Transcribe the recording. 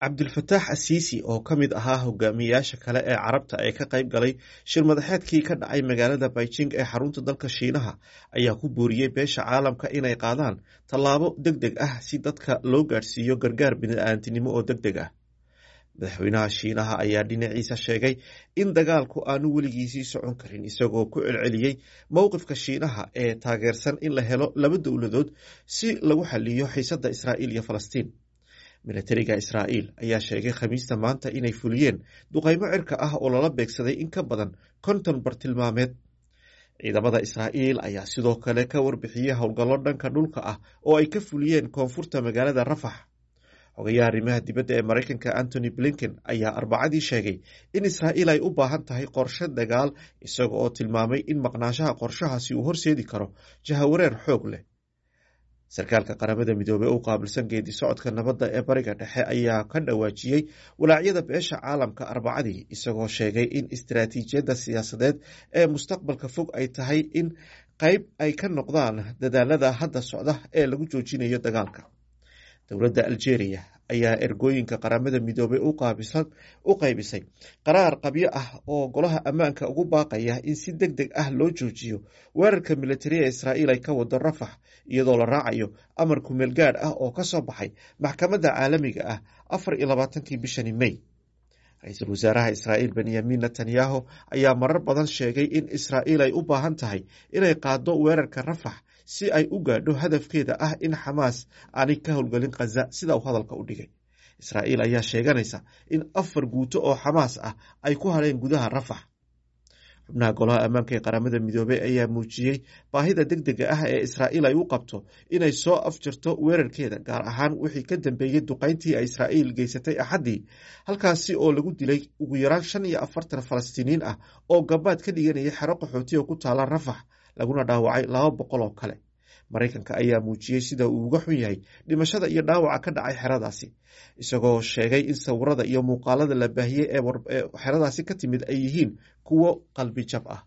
cabdulfataax asiisi oo ka mid ahaa hogaamiyayaasha kale ee carabta ee ka qayb galay shir madaxeedkii ka dhacay magaalada beijing ee xarunta dalka shiinaha ayaa ku booriyey beesha caalamka inay qaadaan tallaabo deg deg ah si dadka loo gaadhsiiyo gargaar bini'aantinimo oo deg deg ah madaxweynaha shiinaha ayaa dhinaciisa sheegay in dagaalku aanu weligiisii socon karin isagoo ku celceliyey mowqifka shiinaha ee taageersan in la helo laba dowladood si lagu xaliyo xiisadda israa'iil iyo falastiin milatariga israa'iil ayaa sheegay khamiista maanta inay fuliyeen duqaymo cirka ah oo lala beegsaday in ka badan konton bartilmaameed ciidamada israa'iil ayaa sidoo kale ka warbixiyey howlgallo dhanka dhulka ah oo ay ka fuliyeen koonfurta magaalada rafax xogayaha arrimaha dibadda ee maraykanka antony blinken ayaa arbacadii sheegay in israa'iil ay u baahan tahay qorshe dagaal isaga oo tilmaamay in maqnaanshaha qorshahaasi uu horseedi karo jahawareer xoog leh sarkaalka qaramada midoobey u qaabilsan geedi socodka nabadda ee bariga dhexe ayaa ka dhawaajiyey walaacyada beesha caalamka arbacadii isagoo sheegay in istaraatiijiyadda siyaasadeed ee mustaqbalka fog ay tahay in qayb ay ka noqdaan dadaalada hadda socda ee lagu joojinayo dagaalka dowladda algeria ayaa ergooyinka qaramada midoobey u qaybisay qaraar qabyo ah oo golaha ammaanka ugu baaqaya in si deg deg ah loo joojiyo weerarka militariya israa'iil ay ka wado rafax iyadoo la raacayo amar kumeel gaadh ah oo ka soo baxay maxkamadda caalamiga ah afar iyo labaatankii bishani mey ra-iisul wasaaraha israa'iil benyamin netanyahu ayaa marar badan sheegay in israa'iil ay u baahan tahay inay qaado weerarka rafax si ay u gaadho hadafkeeda ah in xamaas aanay ka howlgelin khaza sida uu hadalka u dhigay israa'iil ayaa sheeganaysa in afar guuto oo xamaas ah ay ku hadheen gudaha rafax xubnaha golaha ammaanka ee qaramada midoobey ayaa muujiyey baahida deg dega ah ee israa'iil ay u qabto inay soo afjarto weerarkeeda gaar ahaan wixii ka dambeeyey duqayntii ay israa'iil geysatay axaddii halkaasi oo lagu dilay ugu yaraan shan iyo afartan falastiiniin ah oo gabaad ka dhiganaya xero qaxooti oo ku taala rafax laguna dhaawacay laba boqol oo kale maraykanka ayaa muujiyey sida uu uga xun yahay dhimashada iyo dhaawaca ka dhacay xeradaasi isagoo sheegay in sawirada iyo muuqaalada la baahiyey ee xeradaasi ka timid ay yihiin kuwo qalbi jab ah